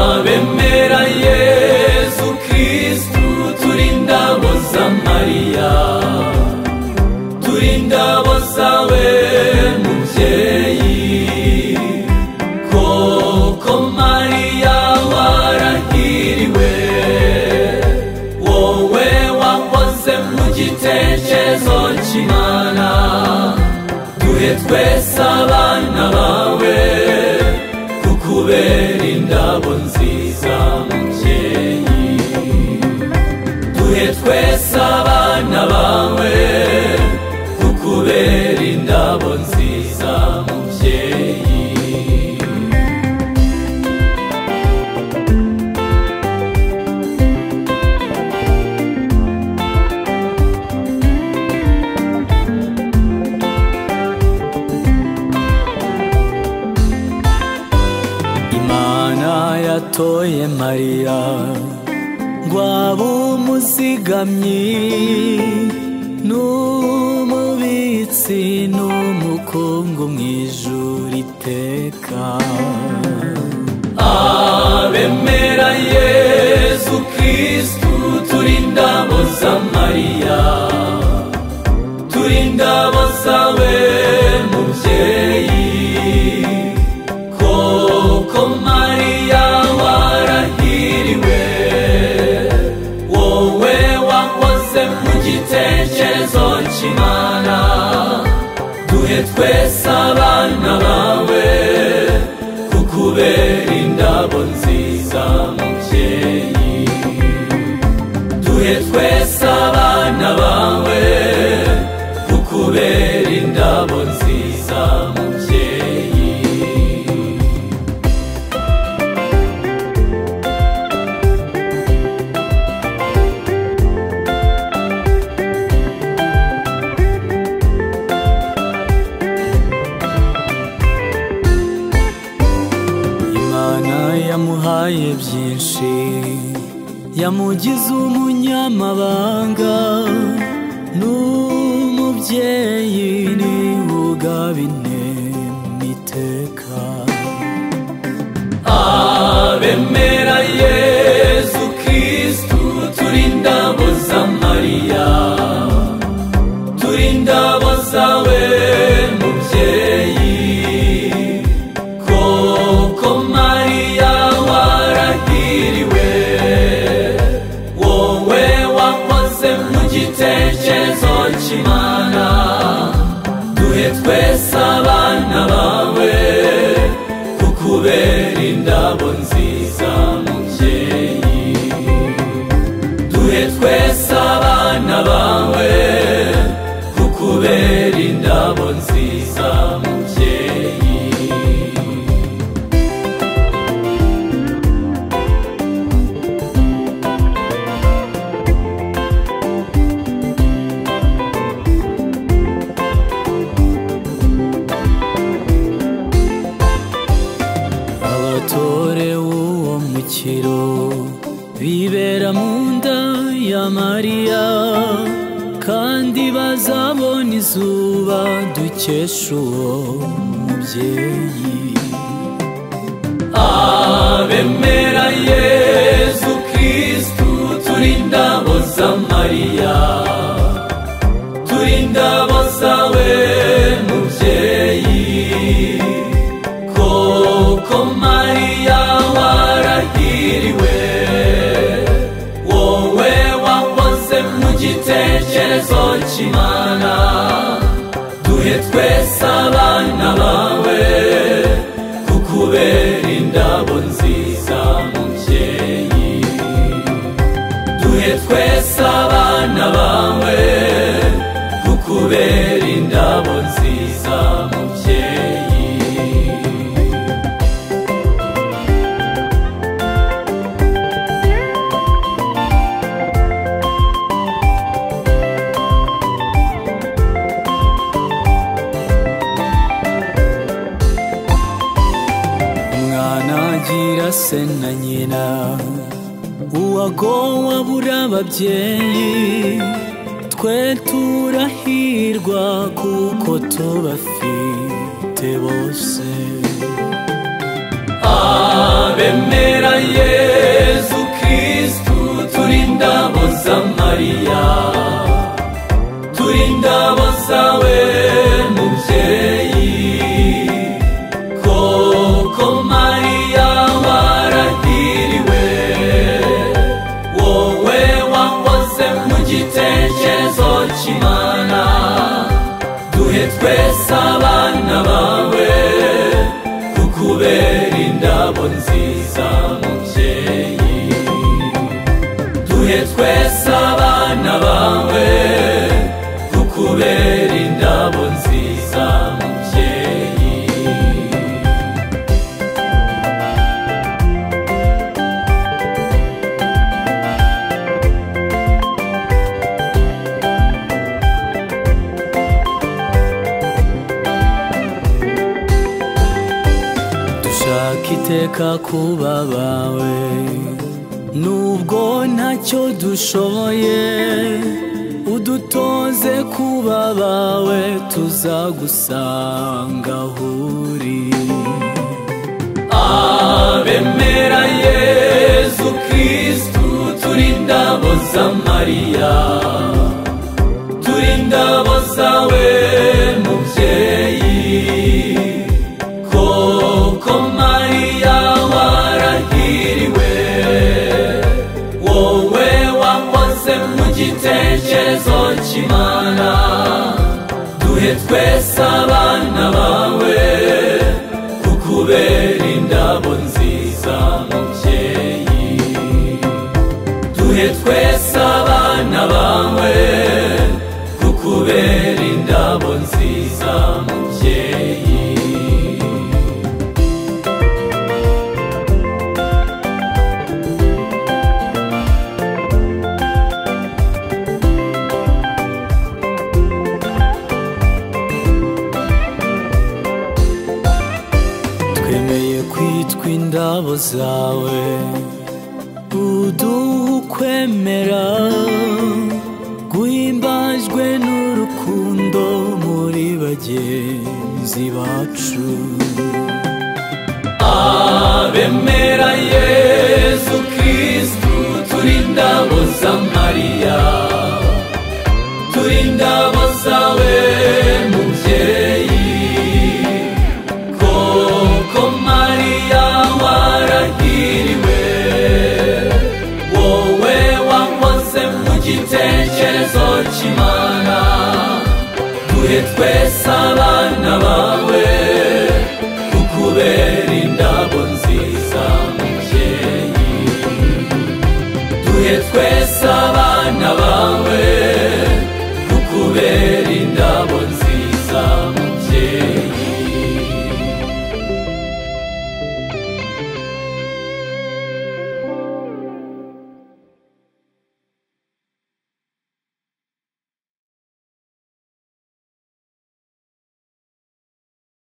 twemera yezu kirisitu turi indabo za mariya turi indabo zawe mubyeyi koko mariya warahiriwe wowe wakoze mu gitekerezo cy'imana duhe twese abana bawe kukubera indabo nziza mubyeyi duhe twese abana bawe kukubera indabo nziza mubyeyi imana yatoye mariya ngo abe umuzigamyi n'umubitsi n'umukungu mu ijuru iteka abemera yezu kirisitu turi indabo za mariya turi indabo zawe mubyeyi koko mariya warahiriwe wowe wakoze mu gitekerezo cy'imana duhe twese abana bawe kukubera indabo nziza mubyeyi duhe twese abana bawe kukubera indabo nziza mubyeyi imana yamuhaye byinshi yamugize umunyamabanga n'umubyeyi ni ugaba intema iteka abemera yezu kirisitu turi indabo za mariya turi indabo zawe mubyeyi koko mariya warahiriwe wowe wakoze mu gitekerezo cy'imana duhe twese abana bawe kukubera indabo nziza mubyeyi duhe twese abana bawe kukubera indabo nziza mubyeyi abatore uwo mukiro bibera mu nda ya mariya kandi bazabona izuba dukesha uwo mubyeyi abemera yezu kirisitu turi indabo za mariya turi indabo zawe mubyeyi koko mariya warahiriwe wowe wakoze mu gitekerezo cy'imana duhe twese abana bawe kukubera indabo nziza mubyeyi duhe twese abana bawe kukubera indabo nziza mubyeyi umwana agira se na nyina uwagowe abura ababyeyi twe turahirwa kuko tubafite bose abemera yezu turi indabo za mariya turi indabo zawe mubyeyi koko mariya warahiriwe wowe wahoze mu gitekerezo cy'imana duhe twese abana bawe kukubera indabo nziza mubyeyi duhe twese abana bawe kukubera indabo nziza mubyeyi dushaka iteka kuba abawe nubwo ntacyo dushoboye udutoze kuba abawe tuzagusanga aho uri abemera yezu kristu turi indabo za mariya turi indabo zawe mubyeyi koko mariya warahiriwe wowe wakoze mu gitekerezo cy'imana duhe twese abana bawe kukubera indabo nziza mubyeyi duhe twese abana bawe kukubera indabo nziza mubyeyi twemeye kwitwa indabo zawe uduha ukwemera guhimbajwe n'urukundo muri bagenzi bacu abemera yezu kristu turi indabo za mariya turi indabo zawe mubyeyi koko mariya warahiriwe wowe wakoze mu gitekerezo cy'imana duhe twese abana bawe kukubera indabo nziza mubyeyi duhe twese abana bawe